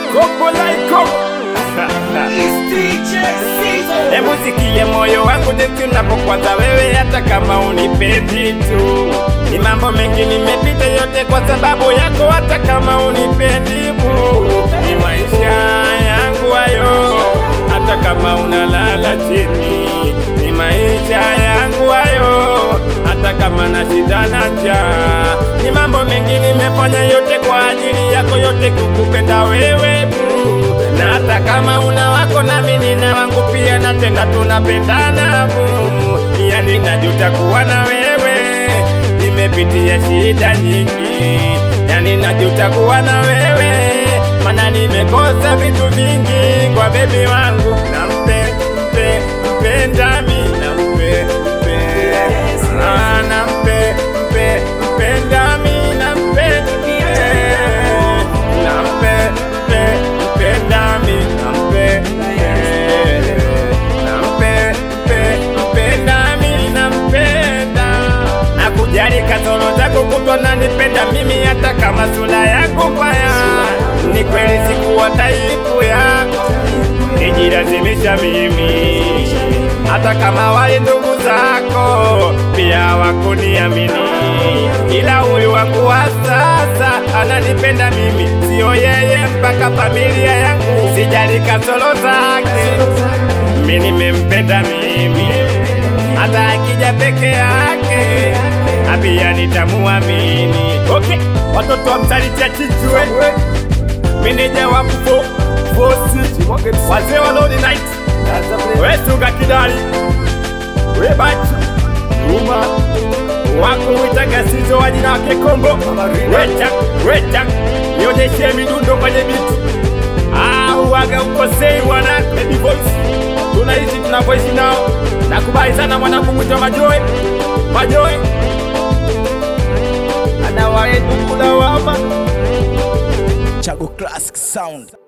Kopo laiko Hebu sikie moyo wangu jinsi unapokwaza wewe, hata kama unipendi tu. Ni mambo mengi nimepita yote kwa sababu yako, hata kama unipendi bu. Ni maisha yangu hayo, hata kama unalala chini. Ni maisha yangu hayo, hata kama na shida na njaa. Ni mambo mengi nimefanya yote kwa ajili yako, yote kukupenda wewe bu na hata kama una wako nami nina wangu pia, na tena tunapendana bu, yani najuta kuwa na wewe, nimepitia shida nyingi, yani najuta kuwa na wewe, mana nimekosa vitu vingi kwa bebi wangu, nampe mpe mpenda mi nampe mpe Ah, nampe mpe mpenda mi nampe mpe nampe mpe mpenda mi nampe mpe nampe mpe mpenda mi nampenda nakujali kasoro zako kutwa nanipenda mimi hata kama sura yako mbaya ni kweli sikuwa taipu yako nijilazimisha mimi hata kama wale ndugu zako pia wakuniamini, ila huyu wangu wa sasa ananipenda mimi, sio yeye, mpaka familia yangu. Sijali kasoro zake, mimi nimempenda mimi, hata akija peke yake na pia nitamuamini. Okay, watoto wa msalitia chichwe meneja wa mfo fosi wazee wa Lord Night wetunga kidali webachi uma wako witagasizo wa jina wake kombo wecha wecha nionyeshe midundo kwenye biti au waga ukosei wana baby voice tunaishi tunavyoishi nao nakubali sana mwanangu mwitwa majoe majoe anawaedukula wama Chago Classic Sound.